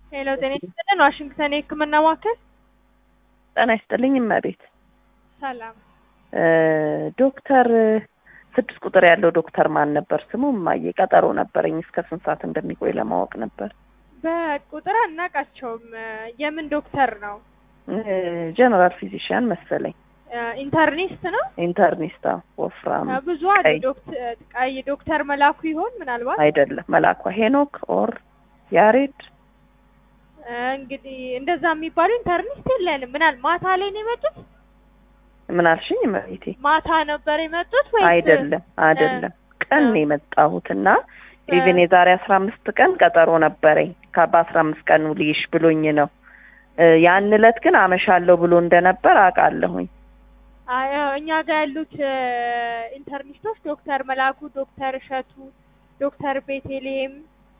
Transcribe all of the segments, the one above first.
ሄሎ ጤና ይስጥልን ዋሽንግተን የህክምና ማዕከል ጤና ይስጥልኝ እመቤት። ሰላም እ ዶክተር ስድስት ቁጥር ያለው ዶክተር ማን ነበር ስሙ? እማዬ ቀጠሮ ነበረኝ እስከ ስንት ሰዓት እንደሚቆይ ለማወቅ ነበር። በቁጥር አናውቃቸውም የምን ዶክተር ነው ጀነራል ፊዚሽያን መሰለኝ። ኢንተርኒስት ነው ኢንተርኒስታ ወፍራም ብዙ አሉ ቀይ ዶክተር ቀይ ዶክተር መላኩ ይሆን ምናልባት አይደለም መላኳ ሄኖክ ኦር ያሬድ እንግዲህ እንደዛ የሚባሉ ኢንተርኒስት የለንም ምናል ማታ ላይ ነው የመጡት ምን አልሽኝ እመቤቴ? ማታ ነበር የመጡት ወይስ አይደለም አይደለም ቀን ነው የመጣሁት እና ኢቭን የዛሬ አስራ አምስት ቀን ቀጠሮ ነበረኝ በአስራ አምስት ቀኑ ልይሽ ብሎኝ ነው እ ያን እለት ግን አመሻለሁ ብሎ እንደነበር አውቃለሁኝ። አይ እኛ ጋር ያሉት ኢንተርኒስቶች ዶክተር መላኩ፣ ዶክተር እሸቱ፣ ዶክተር ቤቴሌም፣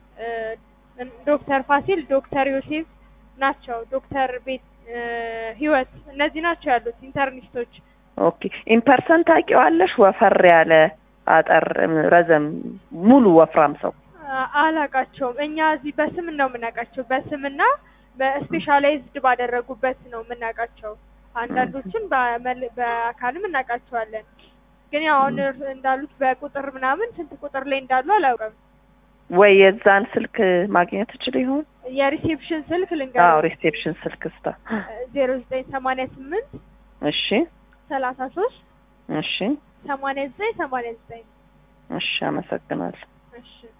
ዶክተር ፋሲል፣ ዶክተር ዮሴፍ ናቸው። ዶክተር ቤት ህይወት እነዚህ ናቸው ያሉት ኢንተርኒስቶች። ኦኬ ኢምፐርሰን ታውቂዋለሽ? ወፈር ያለ አጠር ረዘም ሙሉ ወፍራም ሰው አ- አላቃቸውም። እኛ እዚህ በስም ነው የምናውቃቸው፣ በስምና በስፔሻላይዝድ ባደረጉበት ነው የምናውቃቸው። አንዳንዶችን በመል- በአካልም እናውቃቸዋለን። ግን ያው አሁን እር- እንዳሉት በቁጥር ምናምን ስንት ቁጥር ላይ እንዳሉ አላውቅም። ወይ የዛን ስልክ ማግኘት እችል ይሆን? የሪሴፕሽን ስልክ አዎ ልንገር ሪሴፕሽን ስልክ ስታ ዜሮ ዘጠኝ ሰማንያ ስምንት እሺ ሰላሳ ሶስት እሺ ሰማንያ ዘጠኝ ሰማንያ ዘጠኝ እሺ አመሰግናለሁ። እሺ